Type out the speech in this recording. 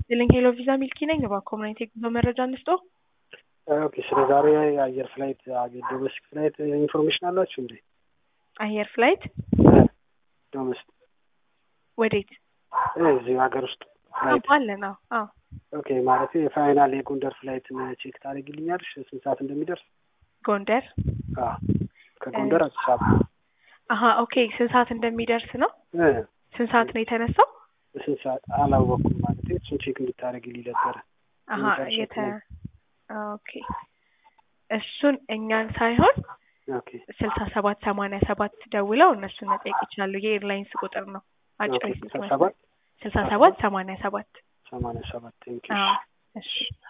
ይስጥልኝ ሄሎ ቪዛ ሚልኪ ነኝ። እባክዎ ምን አይነት የጉዞ መረጃ እንስጦ? ኦኬ ስለ ዛሬ የአየር ፍላይት ዶሜስቲክ ፍላይት ኢንፎርሜሽን አላችሁ እንዴ? አየር ፍላይት ዶሜስቲክ ወዴት? እዚሁ ሀገር ውስጥ ፍላይት አለን። አዎ አዎ። ኦኬ ማለት የፋይናል የጎንደር ፍላይትን ቼክ ታደርጊልኛለሽ ስንት ሰዓት እንደሚደርስ? ጎንደር አዎ ከጎንደር አዲስ አበባ አሀ ኦኬ። ስንት ሰዓት እንደሚደርስ ነው? እ ስንት ሰዓት ነው የተነሳው? ስንት ሰዓት አላወኩም ማለት እሱን ቼክ እንድታደርጊልኝ ነበረ። አሀ የመጨረሻ የተ ፍላይት። ኦኬ እሱን እኛን ሳይሆን ኦኬ ስልሳ ሰባት ሰማንያ ሰባት ደውለው እነሱን መጠየቅ ይችላሉ። የኤርላይንስ ቁጥር ነው። አጭር ኦኬ የስልክ ስልሳ መስመር ሰባት ስልሳ ሰባት ሰማንያ ሰባት ሰማንያ ሰባት ቴንኪ አዎ እሺ